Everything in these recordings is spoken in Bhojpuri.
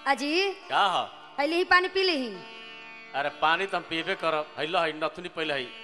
अजी का ह हली ही पानी पी ली अरे पानी तो हम पीबे करब हैलो है नथुनी पहले है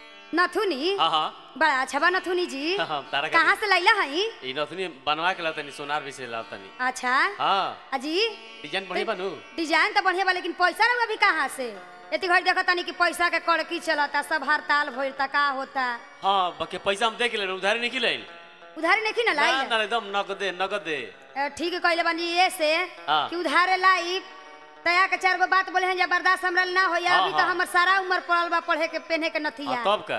नथुनी हाँ हाँ बड़ा अच्छा बा नथुनी जी हाँ, तारा के- कहाँ से लैला हई ई नथुनी बनवा के लातनी सोनार भी से लातनी अच्छा हाँ अजी डिजाइन बढ़िया बनू डिजाइन तो बढ़िया बा लेकिन पैसा रहुआ भी कहाँ से इतनी घड़ी देखा तानी कि पैसा के कड़की चलता सब हड़ताल भइल ता का होता हाँ बाकी पैसा हम देख ले उधारी नहीं ले उधारी नहीं ना ना लाई ना एकदम नगदे नगदे अ, ठीक कहले बानी ये से हाँ। कि उधारे लाई तया के चार गो बात बोले हैं जे बर्दाश्त हमरा ना होया हाँ, अभी तो हाँ। हमर सारा उम्र पड़ल बा पढ़े के पहने के हाँ, नथिया तब का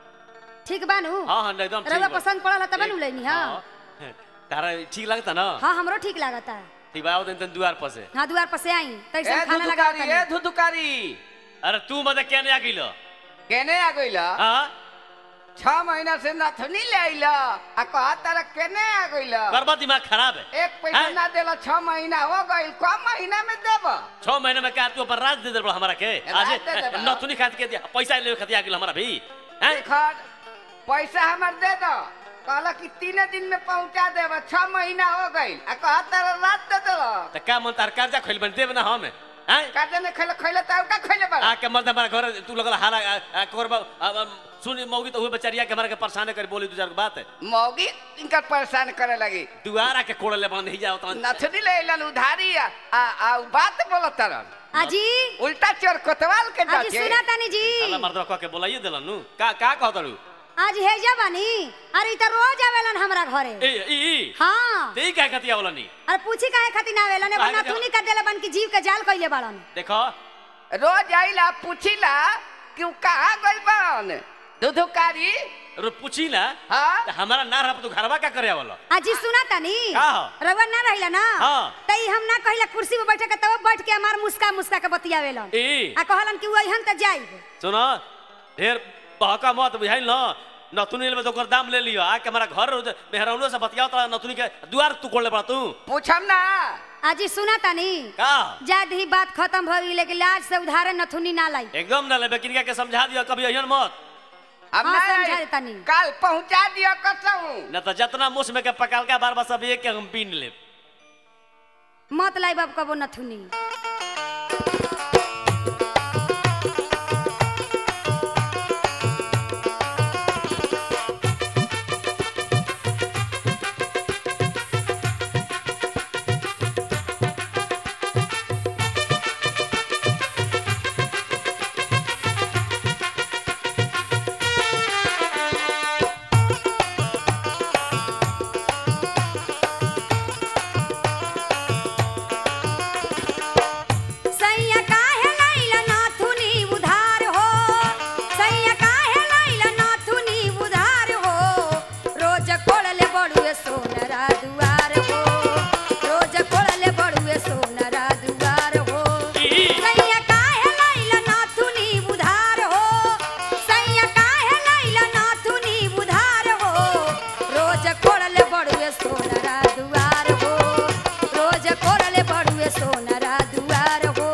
ठीक बानू हाँ हाँ एकदम ठीक रउआ बा। पसंद पड़ल ह तब एक- नु लेनी हां हाँ। तारा ठीक लगता ना हाँ हमरो ठीक लागता ठीक बा आओ दिन दुआर पर से हाँ दुआर पर से आई तैसे ए हम खाना लगा धुधुकारी ए धुधुकारी अरे तू मत क्या नहीं आ गइलो केने आ गइला हाँ छह महीना से नथनी ले आइला आ कहा तारा केने आ गइला करबा दिमाग खराब है एक पैसा हैं? ना देला छह महीना हो गइल कम महीना में देब छह महीने में क्या तू अपन राज दे दे हमारा के आज राज दे देबा। नथुनी खात के दिया पैसा ले खाती आ गेल हमारा भी हैं खर पैसा हमर दे दो कहला कि तीन दिन में पहुंचा देब छह महीना हो गइल आ कहा तारा रात दे देला त का मन तार कर्जा खोल बन देब ना हम हैं काजे ने खैले खैले त का खैले बा आके मर्द हमारा घर तू लगल हारा आ, आ, करबा आ, आ, सुनी मौगी तो हुए बेचारिया के हमारा के परेशान कर बोली दू चार गो बात मौगी इनका परेशान करे लगी दुआरा के कोड़ ले बंद ही जाओ तो नथनी ले अइलन उधारी आ आ आ उ बात बोलत तरन अजी उल्टा चोर कोतवाल के अजी जाके सुना तानी जी अल्लाह मर्द कह के बोलाइए देलन नु का का कहत रू आज हेजा बानी अरे इ त रोज आवेलन हमरा घरे ए ई ई हाँ तेई का कतिया बोलनी अरे पूछी काहे खातिर ना आवेलन एगो काहे खातिर? नथुनी का देले बन की जीव के जाल कइले बाड़न देखो रोज आइला पूछिला कि उ कहाँ गइल बान दुधुकारी रो पूछी ना हाँ त हमारा ना रह तू घरवा का करे वाला अजी सुना तानी का हो? रउआ ना रहिला ना हाँ। तई हम ना कहिला कुर्सी पे बैठे के तब बैठ के हमार मुस्का मुस्का के बतियावेलन ए आ कहलन कि वही त जाइब सुनो ढेर बहका मत बुझाइल न नथुनी ले तो ओकर दाम ले लियो आके हमारा घर मेहरौनो से बतियाओ त नथुनी के दुआर तू कोड़ ले पड़ा तू पूछम ना अजी सुना तानी का जाद ही बात खत्म हो गई लेकिन लाज से उधारे नथुनी ना लाई एकदम ना लेबे किनका के समझा दियो कभी अहियन मत हम हाँ, ना समझा आई। देतानी। काल पहुंचा दियो कसहूं न त जतना मुस में के पकाल का बार बार सब एक के हम पीन लेब मत लाई बाब कबो नथुनी सैया काहे लाइला नाथुनी उधार हो सैया काहे लाइला नाथुनी उधार हो रोज कोड़ले बड़ुए सोनरा दुआर हो रोज कोड़ले बड़ुए सोनरा दुआर हो सैया काहे लाइला नाथुनी उधार हो सैया काहे लाइला नाथुनी उधार हो रोज कोड़ले बड़ुए सोनरा दुआर हो रोज कोड़ले बड़ुए सोनरा दुआर हो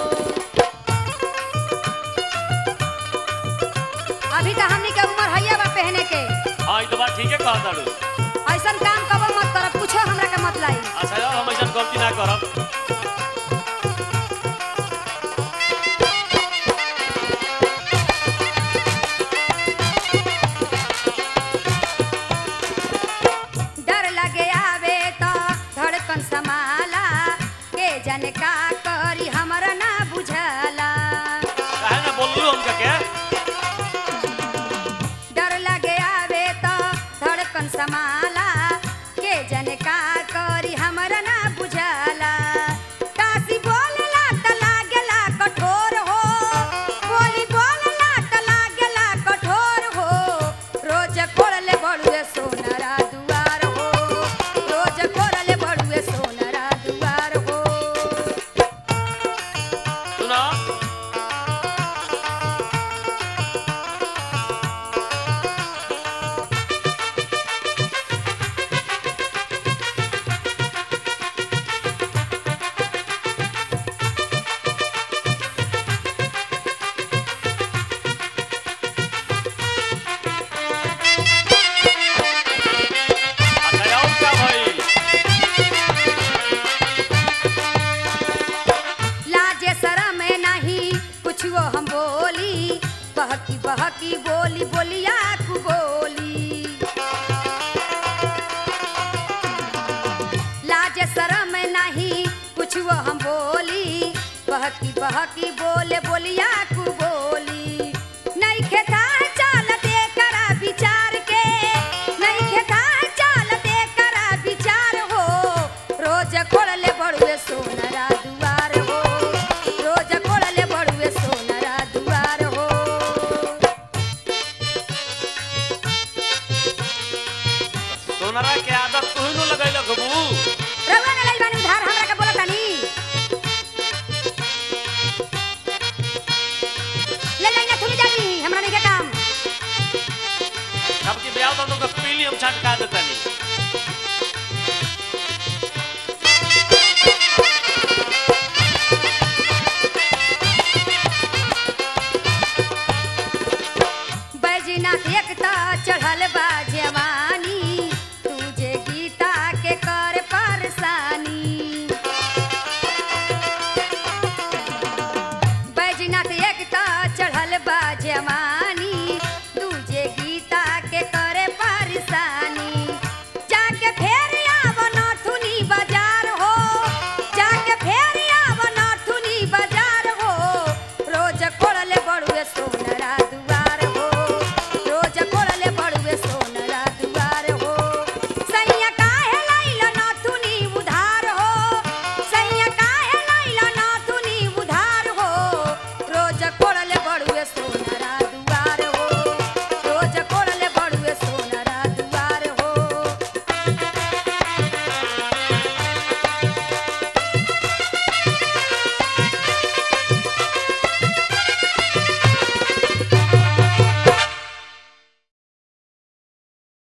अभी तो हमनी के उम्र हैया बा पहने के हां ई तो बात ठीक है कहत ताड़ू ऐसन काम कबो मत करब कुछो हमरा के मत लाई अच्छा यार हम ऐसा गलती ना करब डर लगे आवे तो धड़कन समाला के जन का करी हमरा ना बुझला काहे ना बोललू हमका के डर लगे आवे तो धड़कन समाला के जन का करी हमरा ना बुझला काशी बोलला त लागेला कठोर हो बोली बोलला त लागेला कठोर हो रोज कोड़ले बड़ुए सोनरा दुआर हो रोज कोड़ले बड़ुए सोनरा दुआर हो के शरम नहीं कुछ वो हम बोली बहकी बहकी बोले बोलिया कु बोली नहीं खेता चालते करा विचार के नहीं खेता चालते करा विचार हो रोज खोल ले बड़ुए सोनरा